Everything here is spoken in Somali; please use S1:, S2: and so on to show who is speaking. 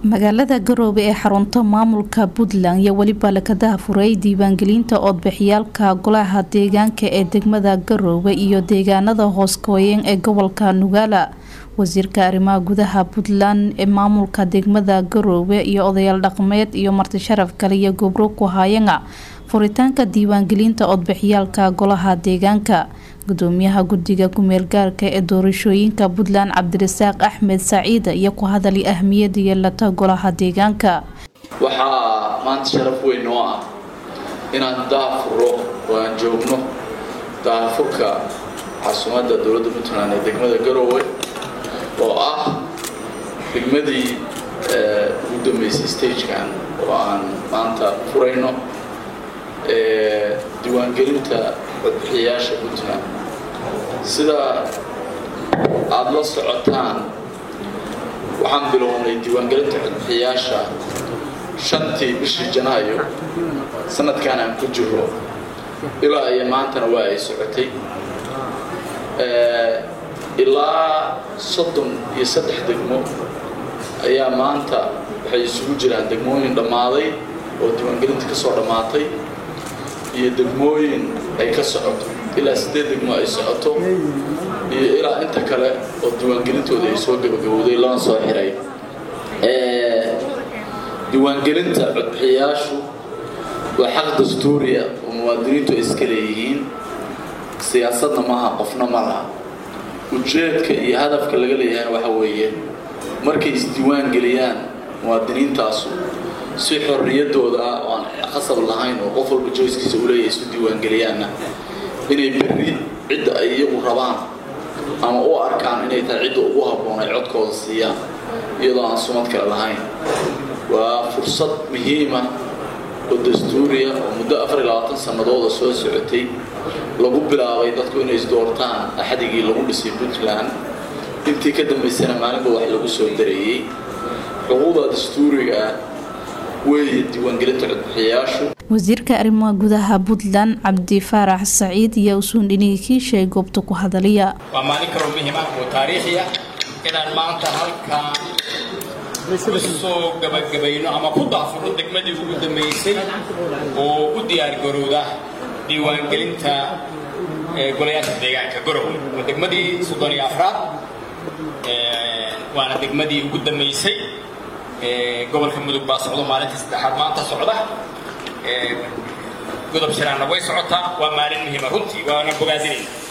S1: magaalada garoobe ee xarunta maamulka puntland iyo weliba lakadaha furay diiwaangelinta oodbixiyaalka golaha deegaanka ee degmada garoobe iyo deegaanada hooskooyan ee gobolka nugaala wasiirka arrimaha gudaha puntland ee maamulka degmada garoobe iyo odayaal dhaqmeed iyo marti sharaf kale iyo gobro ku haayanga furitaanka diiwaangelinta oodbixiyaalka golaha deegaanka gudoomiyaha guddiga ku-meel gaarka ee doorashooyinka puntland cabdirasaaq axmed saciida iyo ku hadalay ahmiyada yeelata golaha deegaanka
S2: waxaa maanta sharaf weyn oo ah inaan daafuro oo aan joogno daafurka caasimada dowladda puntland ee degmada garoowe oo ah degmadii ugu dambeysay stagekan oo aan maanta furayno diiwaangelinta codbixiyayaasha puntland sida aada la socotaan waxaan bilownay diiwaangelinta codbixiyayaasha shantii bishii janaayo sanadkan aan ku jiro ilaa iyo maantana waa ay socotay ilaa soddon iyo saddex degmo ayaa maanta waxay isugu jiraan degmooyin dhammaaday oo diiwaangelinta ka soo dhammaatay iyo degmooyin ay ka socoto ilaa siddeed degmo ay socoto iyo ilaa inta kale oo diiwaangelintooda ay soo gabagabowday lana soo xiray diiwaangelinta codbixiyayaashu waa xaq dastuuriya oo muwaadiniintu ay iska leeyihiin siyaasadna maaha qofna ma laha ujeedka iyo hadafka laga leeyahayna waxa weeye markay isdiiwaan geliyaan muwaadiniintaasu si xorriyadooda ah oo aan qasab lahayn oo qof walba joyskiisa u leeyahay isu diiwaangeliyaanna inay berri cidda ay iyagu rabaan ama u arkaan inay tahay cidda ugu habboon ay codkooda siiyaan iyadoo aan sumad kale lahayn waa fursad muhiima oo dastuuriya oo muddo afar iyo labaatan sannadooda soo socotay lagu bilaabay dadku inay isdoortaan axadigii lagu dhisay puntland intii ka dambaysana maalinba wax lagu soo dareeyey xuquuqda dastuuriga weeye diiwaangelinta codbixiyayaashu
S1: wasiirka arrimaha gudaha puntland cabdi faarax saciid iyo usuun dhinigi kiishay goobta ku hadalaya
S3: waa maalin kaloo muhiim ah oo taariikhi ah inaan maanta halkaan kusoo gabagabayno ama ku daafurno degmadii ugu dambaysay oo u diyaargarowda diiwaangelinta golayaasha deegaanka gorowe waa degmadii soddon iyo afraad waana degmadii ugu dambaysay gobolka mudug baa socdo maalintii saddexaad maanta socda godob shiraanna way socotaa waa maalin muhiima runtii waana bogaadinayna